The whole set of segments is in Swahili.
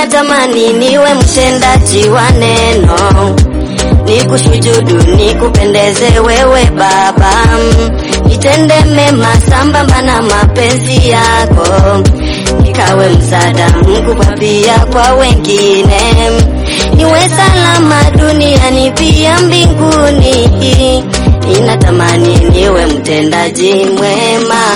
Ninatamani niwe mtendaji wa neno, nikushujudu, nikupendeze wewe Baba, nitende mema sambamba na mapenzi yako, nikawe msaada mkubwa pia kwa wengine, niwe salama duniani pia mbinguni. Ninatamani niwe mtendaji mwema.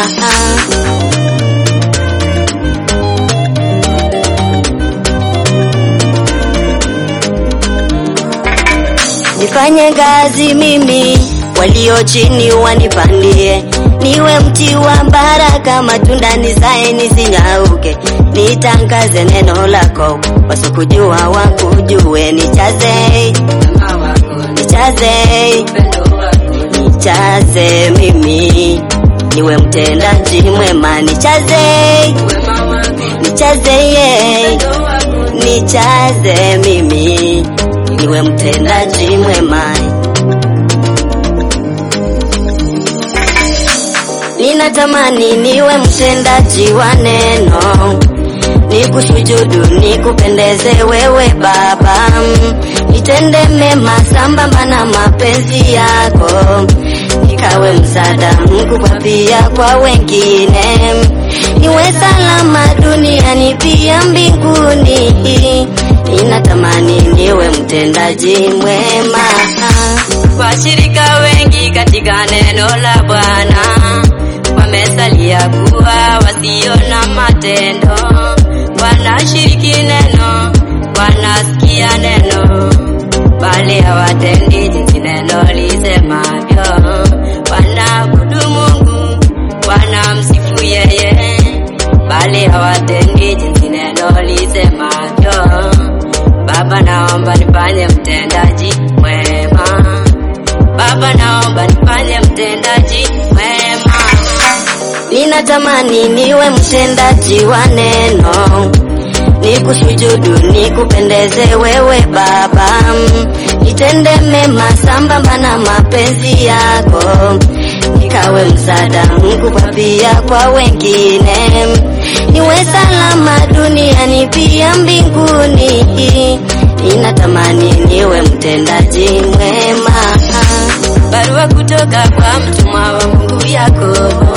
Nifanye kazi mimi, walio chini wanipandie, niwe mti wa baraka, matunda nizae nisinyauke, nitangaze neno lako, wasikujua wakujue, nichaze nichaze nichaze mimi, niwe mtendaji mwema, nichaze nichaze ye nichaze mimi niwe mtendaji mwema. Ninatamani niwe mtendaji wa neno, nikushujudu, nikupendeze wewe Baba, nitende mema sambamba na mapenzi yako, nikawe msaada mkubwa pia kwa wengine, niwe salama duniani pia mbinguni. Ninatamani niwe mtendaji mwema. Washirika wengi katika neno la Bwana wamesalia kuwa wasio na matendo, wanashiriki neno, wanasikia neno, bali hawatendi jinsi neno lisemavyo. Wanaabudu Mungu, wanamsifu yeye, bali hawatendi jinsi neno lisemavyo. Baba, naomba nifanye mtendaji mwema. Baba, naomba nifanye mtendaji mwema. Ninatamani niwe mtendaji wa neno, nikushujudu, nikupendeze wewe Baba, nitende mema sambamba na mapenzi yako, nikawe msaada mkubwa pia kwa wengine, niwe salama duniani pia mbinguni. Ninatamani niwe mtendaji mwema. Barua kutoka kwa mtumwa wa Mungu Yakobo,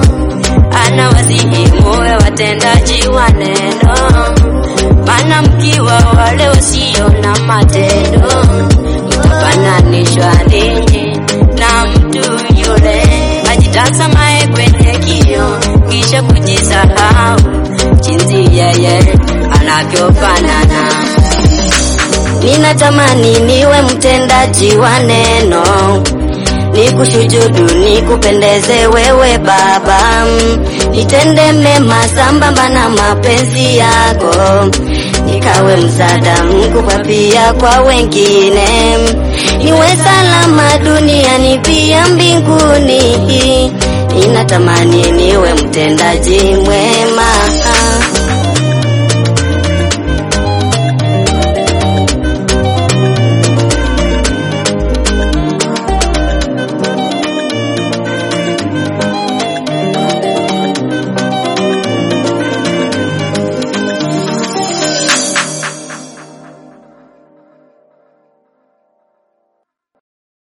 anawasihi muwe watendaji wa neno, maana mkiwa wale wasio na matendo, mtafananishwa ninyi na mtu yule ajitazamaye kwenye kioo, kisha kujisahau jinsi yeye anavyofanana. Ninatamani niwe mtendaji wa neno, nikushujudu, nikupendeze wewe Baba, nitende mema sambamba na mapenzi yako, nikawe msaada mkubwa pia kwa wengine, niwe salama duniani pia mbinguni. Ninatamani niwe mtendaji mwema.